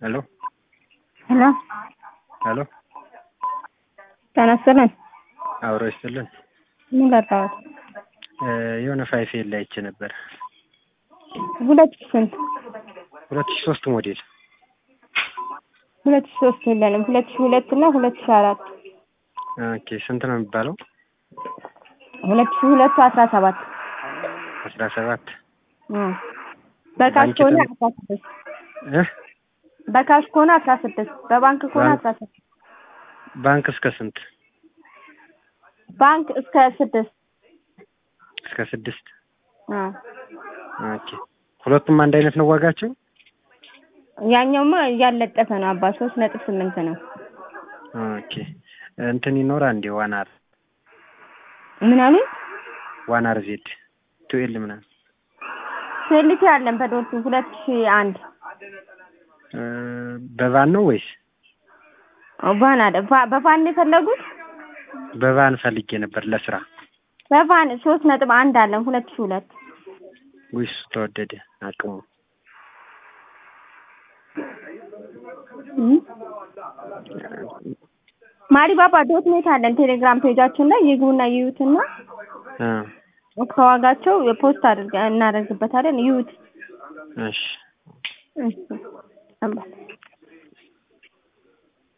ሄሎ ሄሎ ሄሎ ጤና ይስጥልን። አብሮ ይስጥልን። ምን ላጣሁት? የሆነ ፋይፌል ላይ አይቼ ነበር። ሁለት ሺህ ስንት? ሁለት ሺህ ሶስት ሞዴል ሁለት ሺህ ሶስት የለንም። ሁለት ሺህ ሁለት እና ሁለት ሺህ አራት ኦኬ። ስንት ነው የሚባለው? ሁለት ሺህ ሁለቱ አስራ ሰባት አስራ ሰባት በካሽ ባንክ ከሆነ ተም- አስራ ስድስት እ በካሽ ከሆነ አስራ ስድስት በባንክ ከሆነ ባንክ- አስራ ስድስት ባንክ እስከ ስንት? ባንክ እስከ ስድስት እስከ ስድስት አ ኦኬ። ሁለቱም አንድ አይነት ነው ዋጋቸው? ያኛውማ እያለጠፈ ነው አባ ሶስት ነጥብ ስምንት ነው። ኦኬ። እንትን ይኖራ እንዴ ዋናር ምን አሉ? ዋናር ዜድ ቱኤል ምናምን ሴልቲ አለን በዶልፊ ሁለት ሺህ አንድ እ፣ በቫን ነው ወይስ ቫን አለ ቫ- በቫን ነው የፈለጉት? በቫን ፈልጌ ነበር ለስራ። በቫን ሶስት ነጥብ አንድ አለን ሁለት ሺህ ሁለት ወይስ ተወደደ አቅሙ? ማሪባባ ዶት ኔት አለን ቴሌግራም ፔጃችን ላይ ይግቡና ይዩትና እ፣ ከዋጋቸው የፖስት አድርገ እናደርግበታለን ይዩት። እሺ እሺ